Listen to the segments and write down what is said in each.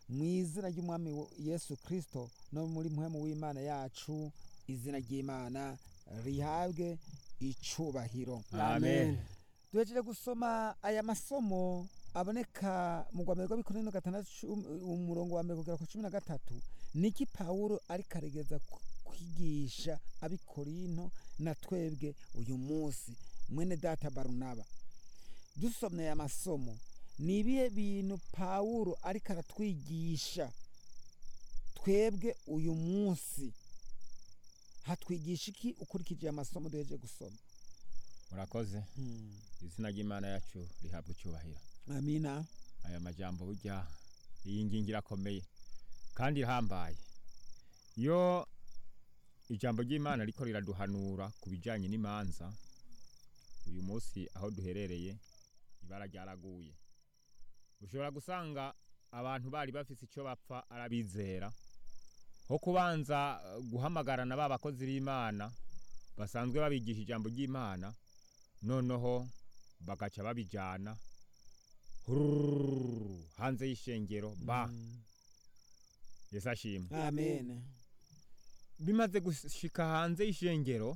mu izina ry'umwami wo- yesu kirisito no muri muhemu w'imana yacu izina ry'imana rihabwe icubahiro amen duhejeje gusoma aya masomo aboneka mu rwa mbere rw'abikorera no gatandatu cumi- umurongo wa mbere kugera ku cumi na gatatu niki pawulo ariko aregeza ku- kwigisha abikorinto na twebwe uyu munsi mwene data barunaba dusomye aya masomo ni ibihe bintu pawulo ariko aratwigisha twebwe uyu munsi hatwigisha iki ukurikije aya masomo duhejeje gusoma murakoze izina ry'imana yacu rihabwa icyubahiro amina aya majambo burya iyi ngingo irakomeye kandi ihambaye iyo ijambo ry'imana riko riraduhanura ku bijyanye n'imanza uyu munsi aho duherereye ibara ryaraguye ushobora gusanga abantu bari bafise icyo bapfa arabizera nko kubanza eh, guhamagarana ba bakozi b'imana basanzwe babigisha ijambo ry'imana noneho bagaca babijyana hurururu hanze y'ishengero ba Mm. yesu ashimwe amen bimaze gushika hanze y'ishengero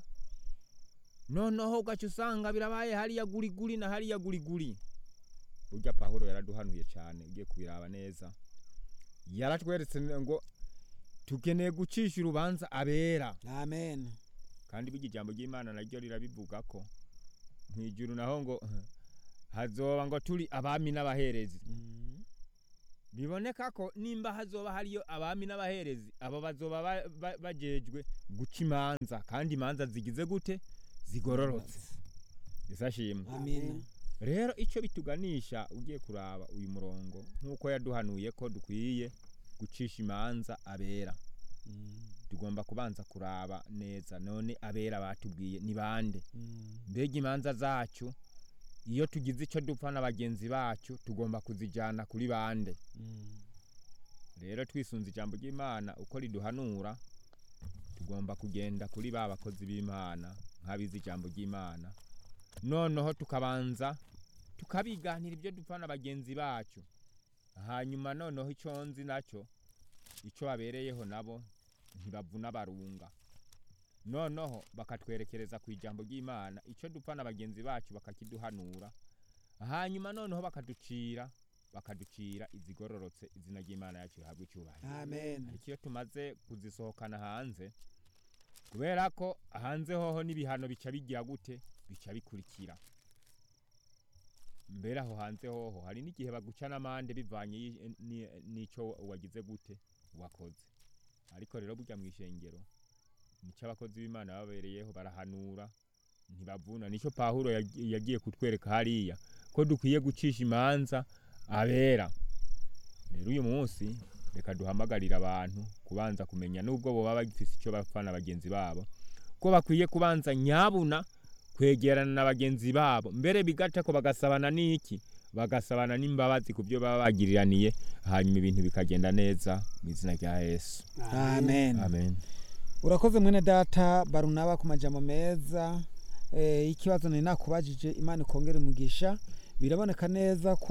noneho ugaca usanga birabaye hariya guriguri na hariya guriguri burya pawulo yaraduhanuye cyane ugiye kubiraba neza yaratweretse ngo tukeneye gucisha urubanza abera amen kandi burya ijambo ry'imana naryo rirabivuga ko mu ijuru naho ngo hazoba ngo turi abami n'abaherezi Mm. biboneka ko nimba hazoba hariyo abami n'abaherezi abo bazoba ba- ba- bajejwe guca imanza kandi imanza zigize gute zigororotse yesu ashimwe amina rero icyo bituganisha ugiye kuraba uyu murongo nk'uko yaduhanuye ko dukwiye gucisha imanza abera Mm. tugomba kubanza kuraba neza none abera batubwiye ni bande Mm. mbega imanza zacu iyo tugize icyo dupfa na bagenzi bacu tugomba kuzijyana kuri bande Mm. rero twisunze ijambo ry'imana uko riduhanura tugomba kugenda kuri ba bakozi b'imana nk'abize ijambo ry'imana noneho tukabanza tukabiganira ibyo dupfa na bagenzi bacu hanyuma noneho icyo nzi nacyo icyo babereyeho nabo ntibavuna barunga noneho bakatwerekereza ku ijambo ry'imana icyo dupfa na bagenzi bacu bakakiduhanura hanyuma noneho bakaducira bakaducira izigororotse izina ry'imana yacu rihabwa icyubahiro amen ariko iyo tumaze kuzisohokana hanze kubera ko hanze hoho n'ibihano bica bigira gute bica bikurikira mbere aho hanze hoho hari n'igihe baguca n'amande bivanye yi- ni- n'ico wagize gute wakoze ariko rero burya mu ishengero nico abakozi b'imana babereyeho barahanura ntibavuna nico pawulo yag- yagiye kutwereka hariya ko dukwiye gucisha imanza abera rero uyu munsi reka duhamagarire abantu kubanza kumenya nubwo boba bagifise icyo bapfa na bagenzi babo ko bakwiye kubanza nyabuna kwegerana na bagenzi babo mbere bigata ko bagasabana n'iki bagasabana n'imbabazi ku byo baba bagiriraniye hanyuma ibintu bikagenda neza mu izina rya yesu amen amen urakoze mwene data barunaba ku majambo meza eh, ikibazo nari nakubajije imana ikongera umugisha biraboneka neza ko